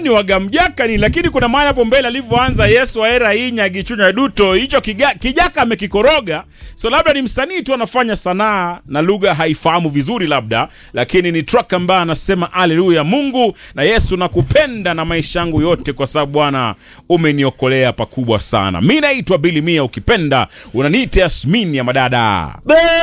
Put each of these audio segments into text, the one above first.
ni wagamjaka ni lakini kuna mahali hapo mbele alivyoanza Yesu aera inya gichunya duto hicho kiga, kijaka amekikoroga so labda ni msanii tu anafanya sanaa na lugha haifahamu vizuri labda lakini ni track ambaye anasema haleluya Mungu na Yesu nakupenda na maisha yangu yote kwa sababu Bwana umeniokolea pakubwa sana mi naitwa Billy Mia ukipenda unaniita Yasmin ya madada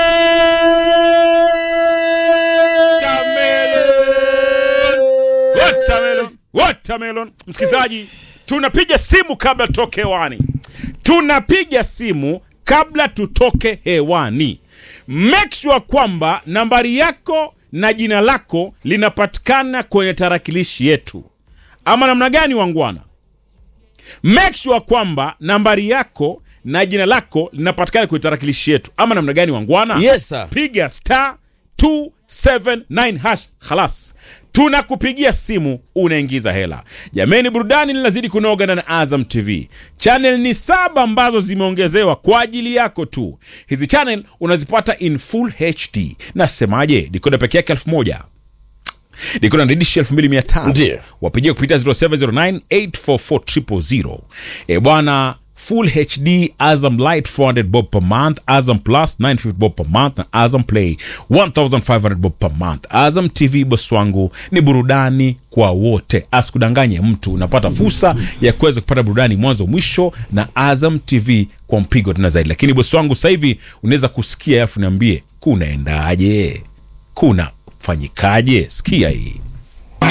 Watermelon. Watermelon. Msikilizaji, tunapiga simu kabla tutoke hewani, tunapiga simu kabla tutoke hewani. Make sure kwamba nambari yako na jina lako linapatikana kwenye tarakilishi yetu, ama namna gani, wangwana? Make sure kwamba nambari yako na jina lako linapatikana kwenye tarakilishi yetu, ama namna gani, wangwana? Yes, sir. piga star 279 hash khalas tunakupigia simu unaingiza hela jameni burudani linazidi kunoga na azam tv channel ni saba ambazo zimeongezewa kwa ajili yako tu hizi channel unazipata in full hd nasemaje dikoda peke yake elfu moja dikoda ndidishi elfu mbili mia tano Ndiyo. wapigia kupitia 0709844000 e bwana full hd azam light 400 bob per month azam plus 950 bob per month na azam play 1500 bob per month azam tv boss wangu ni burudani kwa wote asikudanganye mtu unapata fursa ya kuweza kupata burudani mwanzo mwisho na azam tv kwa mpigo tena zaidi lakini bosi wangu sasa hivi unaweza kusikia alafu niambie kunaendaje kuna fanyikaje sikia hii